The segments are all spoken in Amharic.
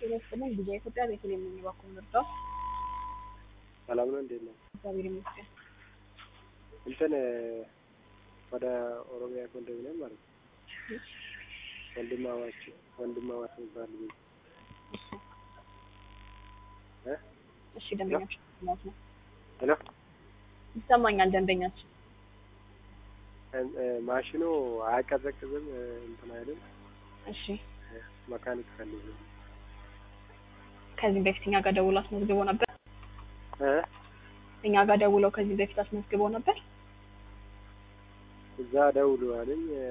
ጤና ይስጥልኝ ጊዜ ኢትዮጵያ ቤተልሔም ነኝ እባክዎን ልርዳዎ? ሰላም ነው እንዴት ነው? እግዚአብሔር ይመስገን። እንትን ወደ ኦሮሚያ ኮንዶሚኒየም ማለት ነው ወንድማማች ወንድማማች የሚባል ቤት እ እሺ ደንበኛችን ማለት ነው ሄሎ ይሰማኛል ደንበኛችን እን- እ ማሽኑ አያቀዘቅዝም እ እንትን አይልም እሺ መካኒክ ፈልጉ ከዚህ በፊት እኛ ጋር ደውሎ አስመዝግቦ ነበር እ እኛ ጋር ደውለው ከዚህ በፊት አስመዝግቦ ነበር እዛ ደውሉ አለኝ እ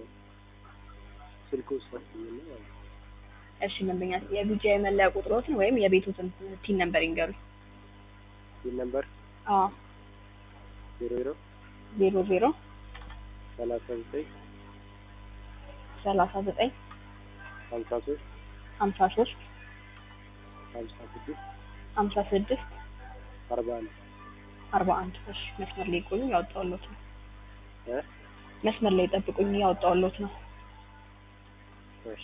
ስልኩ ሰጥኝና ማለት ነው እሺ ደንበኛ የቢጃ የመለያ ቁጥሮትን ወይም የቤቱትን ቲን ነምበር ይንገሩኝ ይህ ነምበር አዎ ዜሮ ዜሮ ዜሮ ዜሮ ሰላሳ ዘጠኝ ሰላሳ ዘጠኝ ሀምሳ ሶስት ሀምሳ ሶስት ሀምሳ ስድስት ሀምሳ ስድስት አርባ አንድ አርባ አንድ እሺ መስመር ላይ ቆዩ ያወጣሁልዎት ነው እ መስመር ላይ ጠብቁኝ ያወጣሁልዎት ነው እሺ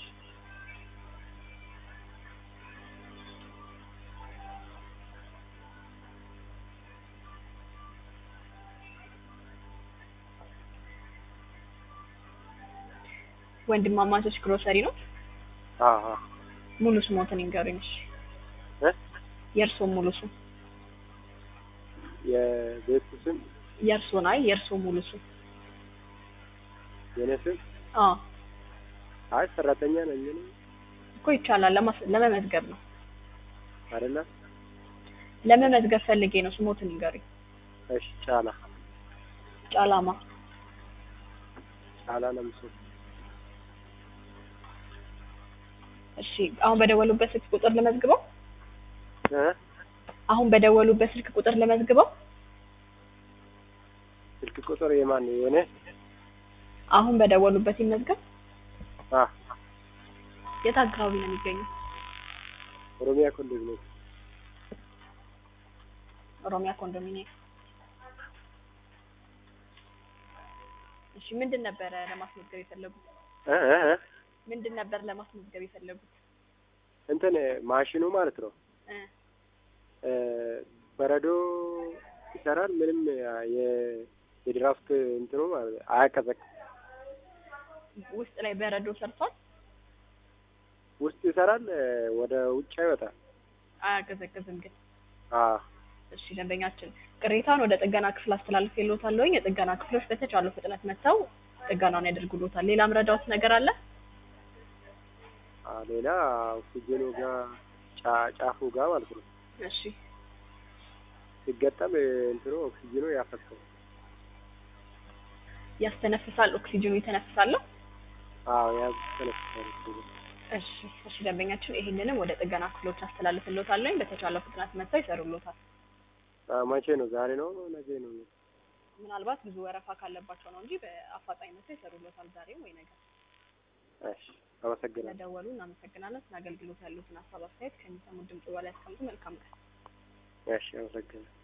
ወንድማማቾች ግሮሰሪ ነው አዎ አዎ ሙሉ ስሞትን ይንገሩኝ እሺ እ የእርስዎ ሙሉ ስም የቤቱ ስም የእርስዎን አይ የእርስዎ ሙሉ ስም የኔ ስም አዎ አይ ሰራተኛ ነኝ እኔ እኮ ይቻላል ለማስ- ለመመዝገብ ነው አይደለ ለመመዝገብ ፈልጌ ነው ስሞትን ይንገሩኝ እሺ ጫላ ጫላማ ጫላ ለምሶ እሺ አሁን በደወሉበት ስልክ ቁጥር ልመዝግበው እ አሁን በደወሉበት ስልክ ቁጥር ልመዝግበው ስልክ ቁጥር የማን የኔ አሁን በደወሉበት ይመዝገብ አ የት አካባቢ ነው የሚገኘው ኦሮሚያ ኮንዶሚኒየም ኦሮሚያ ኮንዶሚኒየም እሺ ምንድን ነበረ ለማስመዝገብ የፈለጉት እ እ እ ምንድን ነበር ለማስመዝገብ የፈለጉት እንትን ማሽኑ ማለት ነው እ እ በረዶ ይሰራል ምንም የ የድራፍት እንትኑ ማለት ነው አያቀዘቅዝም ውስጥ ላይ በረዶ ሰርቷል ውስጥ ይሰራል እ ወደ ውጭ አይወጣም አያቀዘቅዝም ግን አ እሺ ደንበኛችን ቅሬታውን ወደ ጥገና ክፍል አስተላልፌልዎታለሁ የጥገና ክፍሎች በተቻለው ፍጥነት መጥተው ጥገናውን ያደርጉልዎታል ሌላ ምረዳዎት ነገር አለ አ ሌላ ኦክሲጅኑ ጋር ጫ- ጫፉ ጋር ማለት ነው እሺ ሲገጠም እ እንትኑ ኦክሲጅኑ ያፈሰው ያስተነፍሳል ኦክሲጅኑ ይተነፍሳለሁ አዎ ያዝ ተነስቷል ኦክሲጅኑ እሺ እሺ ደንበኛችን ይሄንንም ወደ ጥገና ክፍሎች አስተላልፍልዎታለሁ በተቻለው ፍጥነት መጥተው ይሰሩልዎታል አ መቼ ነው ዛሬ ነው ነገ ነው ምናልባት ብዙ ወረፋ ካለባቸው ነው እንጂ በአፋጣኝ መጥተው ይሰሩልዎታል ዛሬ ወይ ነገ እሺ አመሰግናለሁ ስለደወሉ እናመሰግናለን ስለ አገልግሎት ያሉትን ሀሳብ አስተያየት ከሚሰሙት ድምጽ በላይ ያስቀምጡ መልካም ቀን እሺ አመሰግናለሁ